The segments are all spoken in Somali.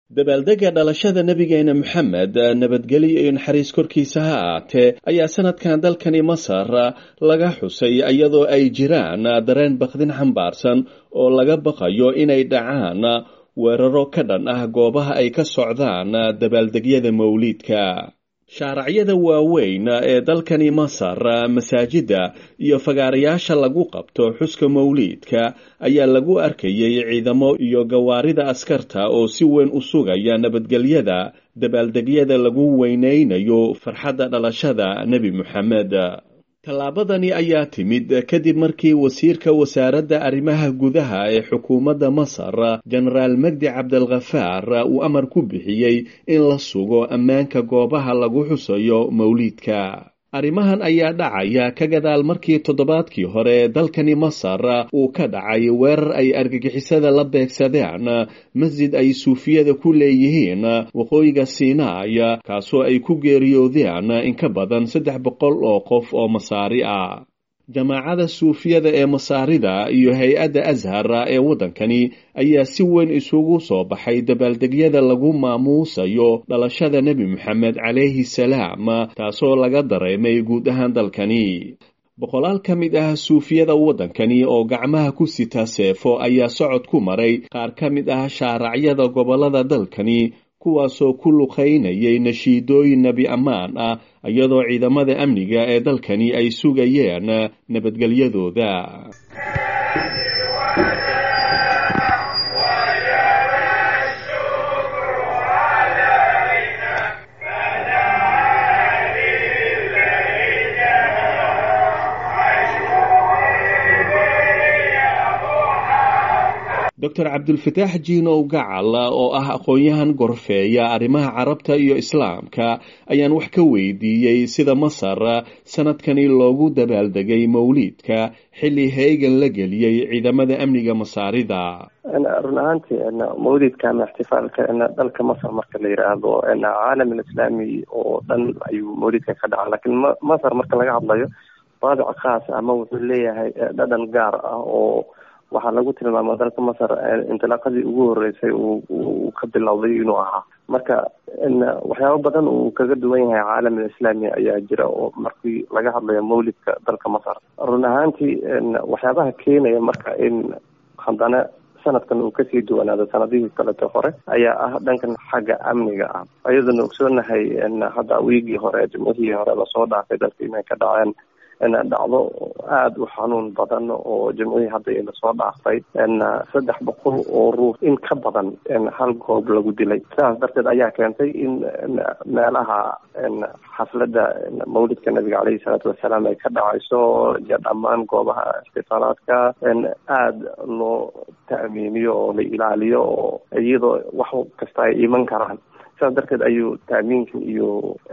dabaaldega dhalashada nebigeena moxamed nabadgelyo iyo naxariis korkiisa ha aatee ayaa sanadkan dalkani masar laga xusay iyadoo ay jiraan dareen bakdin xambaarsan oo laga baqayo inay dhacaan weeraro ka dhan ah goobaha ay ka socdaan dabaaldegyada mawliidka shaaracyada waaweyn ee dalkani masar masaajidda iyo fagaarayaasha lagu qabto xuska mawliidka ayaa lagu arkayay ciidamo iyo gawaarida askarta oo si weyn u sugaya nabadgelyada dabaaldegyada lagu weynaynayo farxadda dhalashada nebi moxamed tallaabadani ayaa timid kadib markii wasiirka wasaaradda arrimaha gudaha ee xukuumadda masar jenaraal magdi cabdalkhafaar uu amar ku bixiyey in la sugo ammaanka goobaha lagu xusayo mawliidka arrimahan ayaa dhacaya ka gadaal markii toddobaadkii hore dalkani masar uu ka dhacay weerar ay argagixisada la beegsadeen masjid ay suufiyada ku leeyihiin waqooyiga siinaay kaasoo ay ku geeriyoodeen in ka badan saddex boqol oo qof oo masaari ah jamaacada suufiyada ee masaarida iyo hay-adda ashar ee waddankani ayaa si weyn isugu soo baxay dabaaldegyada lagu maamuusayo dhalashada nebi moxamed calayhi salaam taasoo laga dareemay guud ahaan dalkani boqolaal ka mid ah suufiyada waddankani oo gacmaha ku sita seefo ayaa socod ku maray qaar ka mid ah shaaracyada gobollada dalkani kuwaasoo ku luqaynayay nashiidooyin nebi ammaan ah iyadoo ciidamada amniga ee dalkani ay sugayeen nabadgelyadooda doctor cabdulfataax jiinow gacal oo ah aqoon-yahan gorfeeya arrimaha carabta iyo islaamka ayaan wax ka weydiiyey sida masar sanadkani loogu dabaaldegay mawliidka xilli heegan la geliyey ciidamada amniga masaarida run ahaantii mawlidka ama ixtifaalka dalka masar marka la yidhaahdo caalam alislaami oo dhan ayuu mawlidka ka dhaca lakiin masar marka laga hadlayo raabic khaas ama wuxuu leeyahay dhadhan gaar ah oo waxaa lagu tilmaama dalka masar intilaaqadii ugu horeysay uu ka bilowday inuu ahaa marka waxyaabo badan uu kaga duwan yahay caalam alislaami ayaa jira oo markii laga hadlayo mawlidka dalka masar run ahaantii waxyaabaha keenaya marka in haddana sanadkan uu kasii duwanaado sanadihii kaleto hore ayaa ah dhankan xagga amniga ah ayadoona ogsoonahay hadda wiigii hore jimcihii hore lasoo dhaafay dalka inay ka dhaceen dhacdo aada u xanuun badan oo jimcihii hadda lasoo dhaaftay saddex boqol oo ruux in ka badan hal goob lagu dilay sidaas darteed ayaa keentay in meelaha xafladda mawlidka nabiga caleyhi salaatu wasalaam ay ka dhacayso iyo dhammaan goobaha ixtifaalaadka aada loo ta'miiniyo oo la ilaaliyo oo iyadoo wax kasta ay iman karaan sidaas darteed ayuu taamiinkan iyo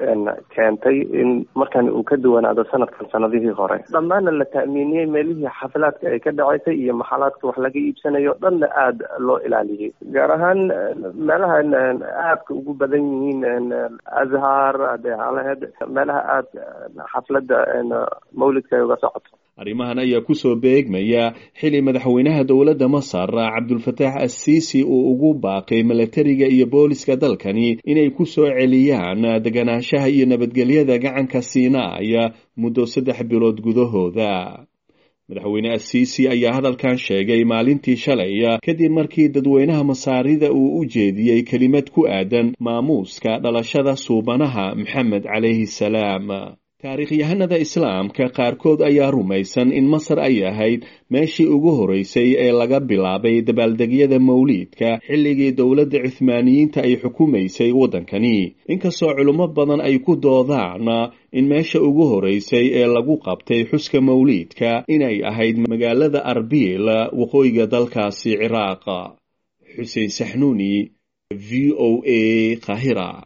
keentay in markan uu ka duwanaado sanadkan sanadihii hore dhammaana la ta'miiniyey meelihii xafilaadka ay ka dhacaysay iyo maxalaadka wax laga iibsanayo dhanna aada loo ilaaliyey gaar ahaan meelaha aadka ugu badan yihiin azhar adealaheed meelaha aada xafladda mawlidka ay uga socoto arrimahan ayaa kusoo beegmaya xili madaxweynaha dowladda masar cabdulfataax assiisi uu ugu baaqay milatariga iyo booliska dalkani inay ku soo celiyaan deganaanshaha iyo nabadgelyada gacanka siinaaya muddo saddex bilood gudahooda madaxweyne assiisi ayaa hadalkan sheegay maalintii shalay kadib markii dadweynaha masaarida uu u jeediyey kelimad ku aadan maamuuska dhalashada suubanaha maxamed calayhi salaam taariikhyahanada islaamka qaarkood ayaa rumaysan in masar ay ahayd meeshii ugu horeysay ee laga bilaabay dabaaldegyada mawliidka xilligii dowladda cuhmaaniyiinta ay xukumaysay waddankani inkastoo culummo badan ay ku doodaan in meesha ugu horeysay ee lagu qabtay xuska mawliidka inay ahayd magaalada arbiil waqooyiga dalkaasi ciraaq xuseen saxnuuni v o a kahira